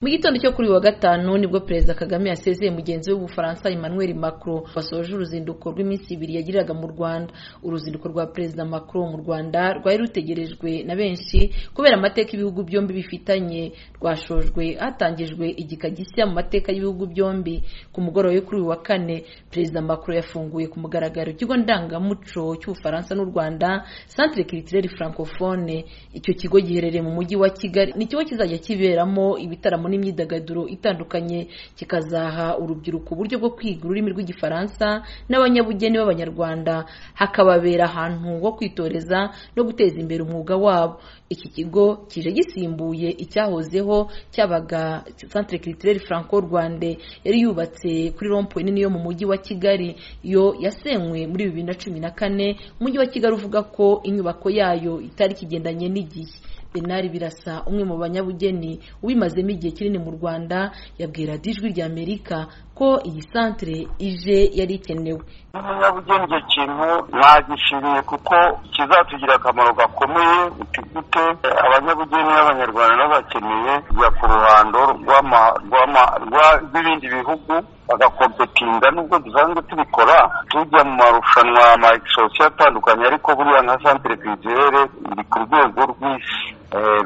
mu gitondo cyo kuri wa gatanu nibwo perezida kagame yasezeye mugenzi we w'ubufaransa emmanuel macron wasoje uruzinduko rw'iminsi ibiri yagiriraga mu rwanda uruzinduko rwa perezida macron mu rwanda rwari rutegerejwe na benshi kubera amateka ibihugu byombi bifitanye rwashojwe hatangijwe igika gishya mu mateka y'ibihugu byombi ku mugoroba wo kuri uyu wa kane perezida macron yafunguye ku mugaragaro ikigo ndangamuco cy'ubufaransa n'u rwanda centre culturel francophone icyo kigo giherereye mu mujyi wa kigali ni ikigo kizajya kiberamo ibitaramo n'imyidagaduro itandukanye kikazaha urubyiruko uburyo bwo kwiga ururimi rw'igifaransa n'abanyabugeni b'abanyarwanda hakababera ahantu ho kwitoreza no guteza imbere umwuga wabo iki kigo kije gisimbuye icyahozeho cyabaga centre culturel franco rwande yari yubatse kuri rompoye nini yo mu mujyi wa kigali yo yasenywe muri bibiri na cumi na kane umujyi wa kigali uvuga ko inyubako yayo itari kigendanye n'igihe benari birasa umwe mu banyabugeni ubimazemo igihe kinini mu rwanda yabwira dijwi rya amerika ko iyi santere ije yari ikenewe n'umunyabugeni icyo kintu nagishimiye kuko kizatugira akamaro gakomeye gute abanyabugeni b'abanyarwanda bakeneye kujya ku ruhando rw'ibindi bihugu bagakompetinga nubwo dusanzwe tubikora tujya mu marushanwa ama egisosiyo atandukanye ariko buriya nka santere kwizere iri ku rwego rw'isi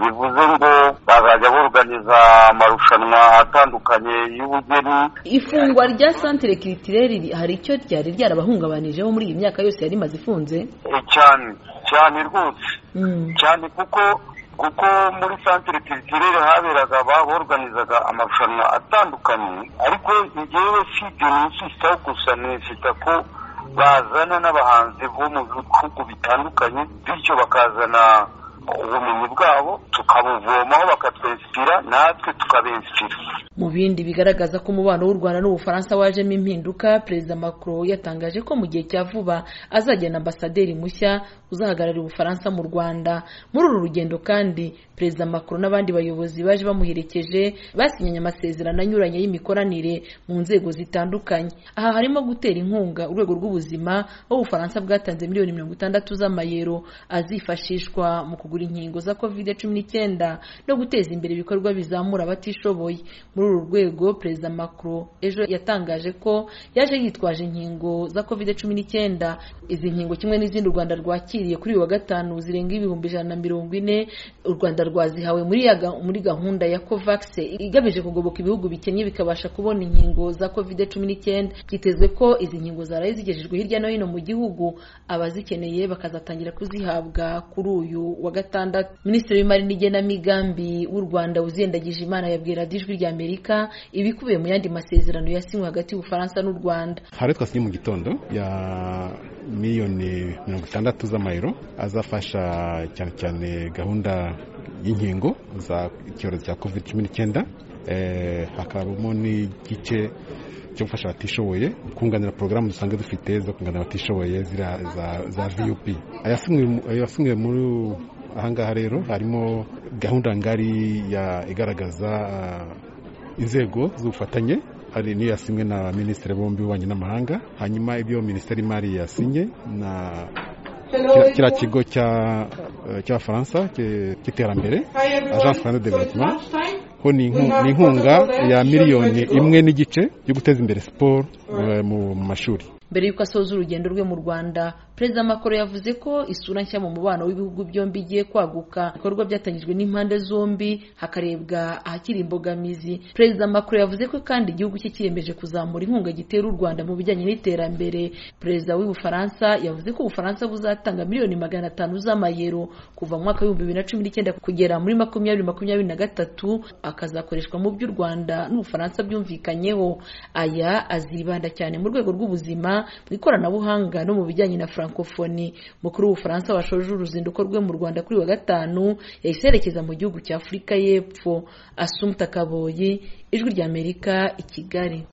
bivuze ngo bazajya buruganiza amarushanwa atandukanye y'ubugeni ifungwa rya santere kiritireri hari icyo ryari ryarabahungabanijeho muri iyi myaka yose yari imaze ifunze cyane cyane rwose cyane kuko kuko muri santere kiritireri haberaga baburuganizaga amarushanwa atandukanye ariko ngewe si ibyo nisita gusa nisita ko bazana n'abahanzi bo mu bihugu bitandukanye bityo bakazana ubumenyi bwabo tukabuvomaho bakatwesitira natwe tukabesitira mu bindi bigaragaza ko umubano w'u rwanda n'ubufaransa wajemo impinduka perezida macron yatangaje ko mu gihe cya vuba azajyana ambasaderi mushya uzahagararira ubufaransa mu rwanda muri uru rugendo kandi perezida macron n'abandi bayobozi baje bamuherekeje basinyanye amasezerano anyuranye y'imikoranire mu nzego zitandukanye aha harimo gutera inkunga urwego rw'ubuzima aho ubufaransa bwatanze miliyoni mirongo itandatu z'amayero azifashishwa mu kugura inkingo za covid cumi n'icyenda no guteza imbere ibikorwa bizamura abatishoboye muri uru rwego perezida macron ejo yatangaje ko yaje yitwaje inkingo za covid cumi n'icyenda izi nkingo kimwe n'izindi u rwanda rwakiriye kuri uyu wa gatanu zirenga ibihumbi ijana na mirongo ine u rwanda rwazihawe muri gahunda ya covax igamije kugoboka ibihugu bikennye bikabasha kubona inkingo za covid cumi n'icyenda byitezwe ko izi nkingo zaraye zigejejwe hirya no hino mu gihugu abazikeneye bakazatangira kuzihabwa kuri uyu wa gatandatu minisitiri w'imari n'igenamigambi w'u rwanda uzendagije imana yabwira ijwi rya amerika ibikubiye mu yandi masezerano yasinywe hagati y'ubufaransa n'u rwanda hari twasinye mu gitondo ya miliyoni mirongo itandatu z'amayero azafasha cyane cyane gahunda y'inkingo za icyorezo cya covid cumi n'icyenda hakabamo n'igice cyo gufasha abatishoboye kunganira porogaramu dusanzwe dufite zo kunganira abatishoboye za vup ayasinywe muri ahangaha rero harimo gahunda ngari ya igaragaza inzego z'ubufatanye hari n'iyo yasinwe na minisitiri bombi w'ububanyi n'amahanga hanyuma ibyo minisiteri y'imari yasinye na kiriya kigo cy'abafaransa cy'iterambere agence france de development ko ni inkunga ya miliyoni imwe n'igice yo guteza imbere siporo mu mashuri mbere y'uko asoza urugendo rwe mu rwanda perezida macron yavuze ko isura nshya mu mubano w'ibihugu byombi igiye kwaguka ibikorwa byatangijwe n'impande zombi hakarebwa ahakiri imbogamizi perezida macron yavuze ko kandi igihugu cye kiyemeje kuzamura inkunga gitera u rwanda mu bijyanye n'iterambere perezida w'ubufaransa yavuze ko ubufaransa buzatanga miliyoni magana atanu z'amayero kuva mu mwaka w'ibihumbi bibiri na cumi n'icyenda kugera muri makumyabiri makumyabiri na gatatu akazakoreshwa mu by'u rwanda n'ubufaransa byumvikanyeho aya azibanda cyane mu rwego rw'ubuzima mu ikoranabuhanga no mu bijyanye na francophonie mukuru w'ubufaransa washoje uruzinduko rwe mu rwanda kuri wa gatanu yahise yerekeza mu gihugu cya afurika y'epfo asumta kaboyi ijwi ry'amerika i kigali